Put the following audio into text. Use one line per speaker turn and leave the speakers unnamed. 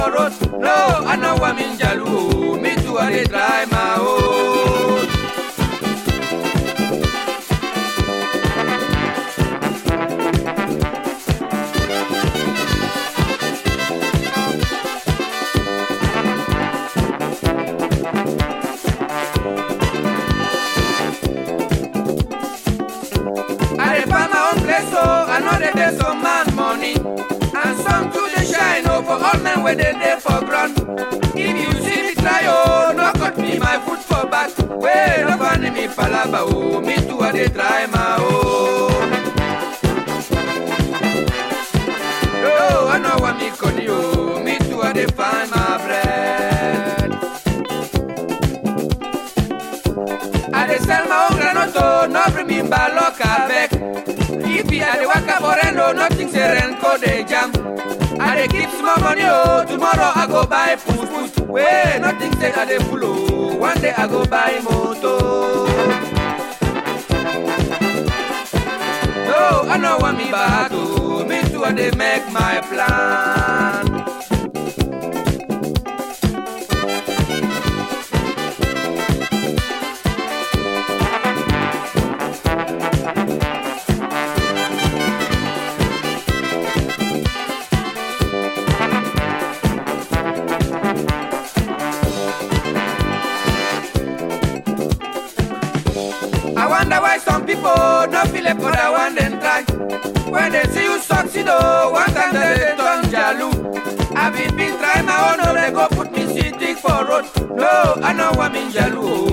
for road. No, I know I'm in Jalu. Me too, I dey try my own. I dey find my own place, so I know they dey some man money. And some too dey shine, oh, for all men where they dey for ground. If you see me try, oh, no cut me my foot for back. Wey no find me palaba, oh, me too I dey try my own. No, I know what me conny, oh, me too I dey find my bread. I dey sell my own granoto, no bring me balock abeg. If you dey waka for reno, nothing say renko dey jam. I dey keep small money oh, tomorrow I go buy food food. Wey nothing say I dey full oh, one day I go buy motor. No, I know want me bad oh, me too I dey make my plan. I wonder why some people no feel it for that one then try. When they see you succeed, oh, one time they dey turn jalu. I been been try my own, oh, they go put me sitting for road. No, I know I'm in jalu,